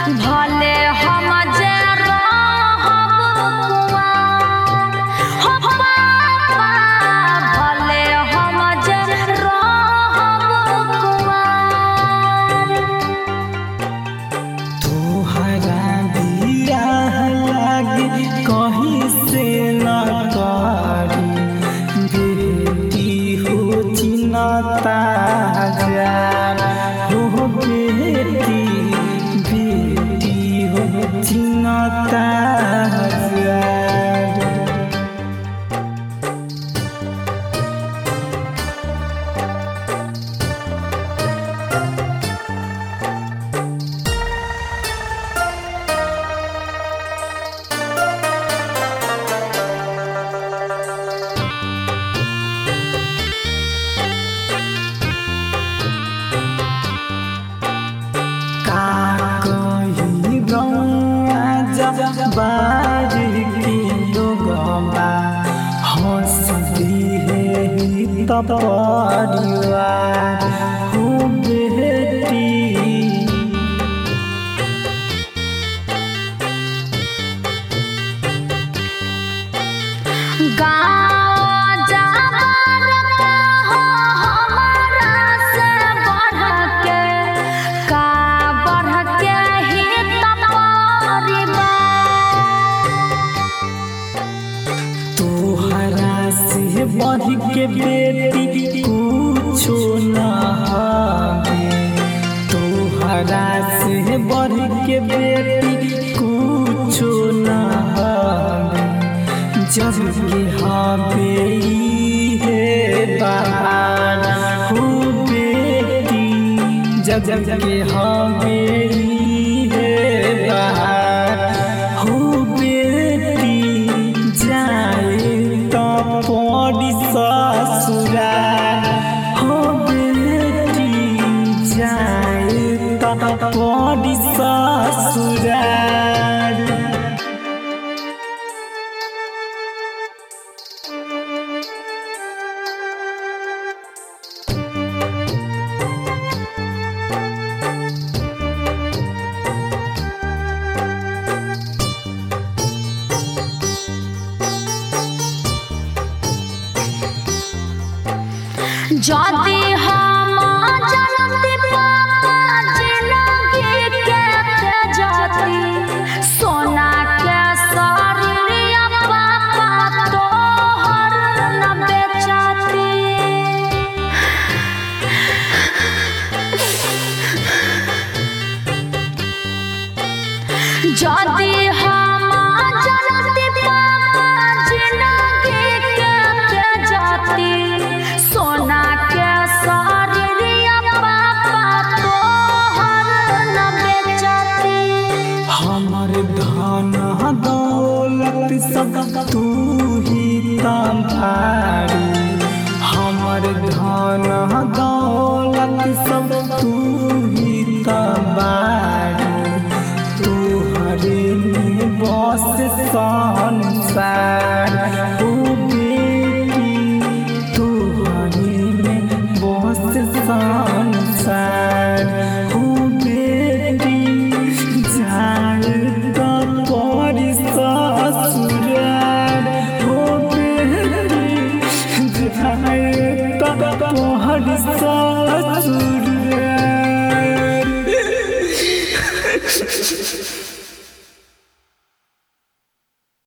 भले हम जे रहब कुआर हो पापा भले हम जे रहब कुआर तोहरा बियाह लागे कहीं से न करी बेटी हो चिन्हता हजार हो बेटी बेटी हो चिन्हता हजार का कही गौआ जब बारी की लोगबा हंसती है ही तब परिवार हो बेटी गाँव जाबर का हो हमारा से बढ़ के का बढ़ के ही तब तोहरा से बढ़ के बेटी कुछो न हवे तोहरा से बढ़ के बेटी कुछो न हवे जब के हवे हे बाहर हो बेटी जब के हवे हे बाहर हो बेटी जाए तो पड़ी ससुराल हो बेटी जाए तो पड़ी ससुराल যদি हम जनती पापा जिंदगी के तेजती सोना के शरीरिया पापा तोहर न बेचती যদি हम जनती पापा जिंदगी के तेजती सोना के शरीरिया पापा तोहर न बेचती हमर धन दौलत सब तू ही तंभारी हमर धन दौलत सब तू ही तंबारी तोहरे में बस संसार ओ बेटी तोहरे में बस संसार ओ बेटी जाए तो पड़ी ससुराल ओ बेटी जाए तो पड़ी ससुराल